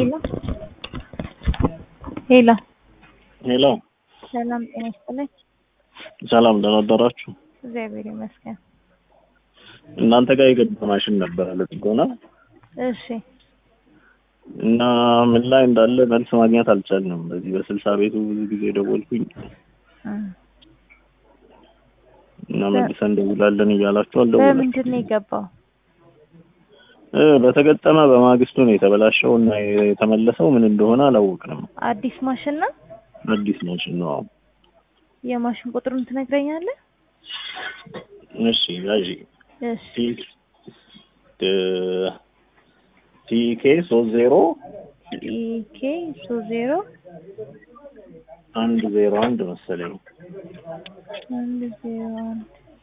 ሄሎ ሄሎ ሄሎ ሰላም ጤና ይስጥልኝ። ሰላም ደህና አደራችሁ። እግዚአብሔር ይመስገን። እናንተ ጋር የገባ ማሽን ነበረ ለጥገና እሺ እና ምን ላይ እንዳለ መልስ ማግኘት አልቻልንም። በዚህ በስልሳ ቤቱ ብዙ ጊዜ ደወልኩኝ እም። እና መልሰን እንደውላለን እያላችሁ አልደወላችሁም። በምንድን ነው የገባው? እ በተገጠመ በማግስቱ ነው የተበላሸው እና የተመለሰው ምን እንደሆነ አላወቅንም። አዲስ ማሽን ነው። አዲስ ማሽን ነው። አዎ። የማሽን ቁጥሩን ትነግረኛለህ? እሺ ያዢ እሺ ቲኬ ሶስት ዜሮ ኢኬ ሶስት ዜሮ አንድ ዜሮ አንድ መሰለኝ። አንድ ዜሮ አንድ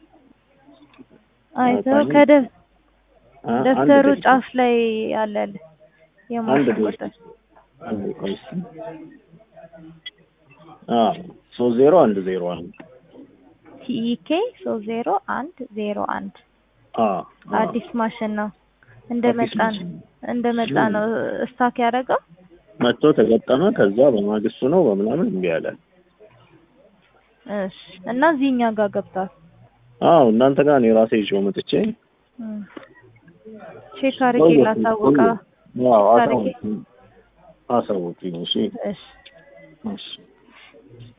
አይተው ከደብ አ- አንድ ደብተሩ ደቂቃ። ጫፍ ላይ ያለል አንድ የማሽን ደቂቃ። ቁጥር አንድ ቆይ እስኪ። አ ሶስት ዜሮ አንድ ዜሮ አንድ ቲኢኬ ሶስት ዜሮ አንድ ዜሮ አንድ አ አ አዲስ ማሽን ነው። እንደ አዲስ መጣ ማሽን ነው። እንደ መጣ ነው ስታክ ያደረገው። መጥቶ ተገጠመ። ከዛ በማግስቱ ነው በምናምን እምቢ አለ። እሺ እና እዚህኛ ጋር ገብቷል። አዎ እናንተ ጋር እኔ ራሴ ይዤው መጥቼ እም። ቼክ አድርጌ ላሳውቃ። አዎ አድርጌ። አሳውቁኝ። አሳውቁኝ። እሺ እሺ እሺ